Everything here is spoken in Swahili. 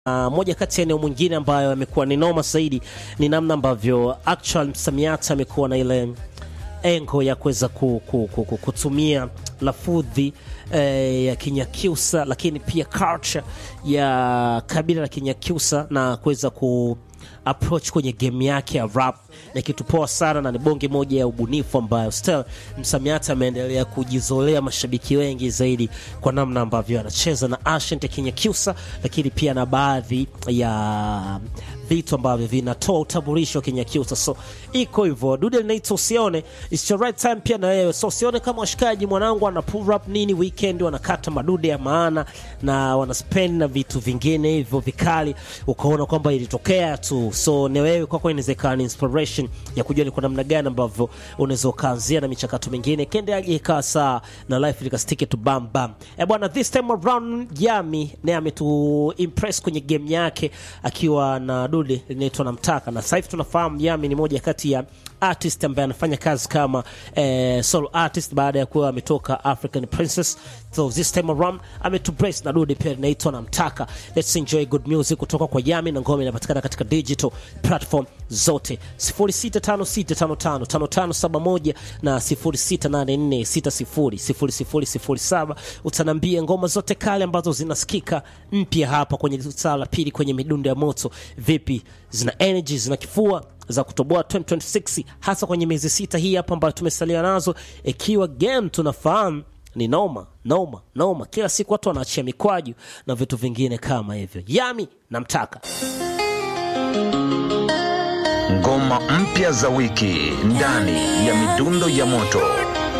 Uh, moja kati ya eneo mwingine ambayo amekuwa ni noma zaidi ni namna ambavyo actual msamiati amekuwa na ile engo ya kuweza ku, ku, ku, ku, kutumia lafudhi eh, ya Kinyakyusa, lakini pia culture ya kabila la Kinyakyusa na kuweza ku approach kwenye game yake ya rap na kitu poa sana, na ni bonge moja ya ubunifu ambayo still msamiati ameendelea kujizolea mashabiki wengi zaidi kwa namna ambavyo anacheza na accent ya Kinyakyusa, lakini pia na baadhi ya vitu ambavyo vinatoa utambulisho wa Kinyakyusa. So iko hivyo, dude linaitwa usione, it's your right time pia na wewe. So usione kama washikaji mwanangu ana pull up nini weekend, wanakata madude ya maana na wanaspend na vitu vingine hivyo vikali, ukaona kwamba ilitokea tu. So ni wewe kwako, inawezekana ni inspiration ya kujua ni kwa namna gani ambavyo unaweza ukaanzia na michakato mingine kendeaje ikawa saa na life likastiki tu bam bam. Eh bwana, this time around Yami naye ametu impress kwenye game yake akiwa na dude linaitwa Namtaka, na sasa hivi tunafahamu Yami ni moja kati ya artist ambaye anafanya kazi kama eh, solo artist baada ya kuwa ametoka African Princess. So this time around ametubrace na dude pia linaitwa Namtaka. Let's enjoy good music kutoka kwa Yami, na ngoma inapatikana katika digital platform zote 0656555571 na 0684600007. Utanambia ngoma zote kale ambazo zinasikika mpya hapa kwenye saa la pili kwenye midundo ya moto, vipi zina energy, zina kifua za kutoboa 2026 hasa kwenye miezi sita hii hapa ambayo tumesalia nazo, ikiwa game tunafahamu ni noma noma noma, kila siku watu wanaachia mikwaju na vitu vingine kama hivyo. Yami namtaka Ngoma mpya za wiki ndani ya midundo ya moto.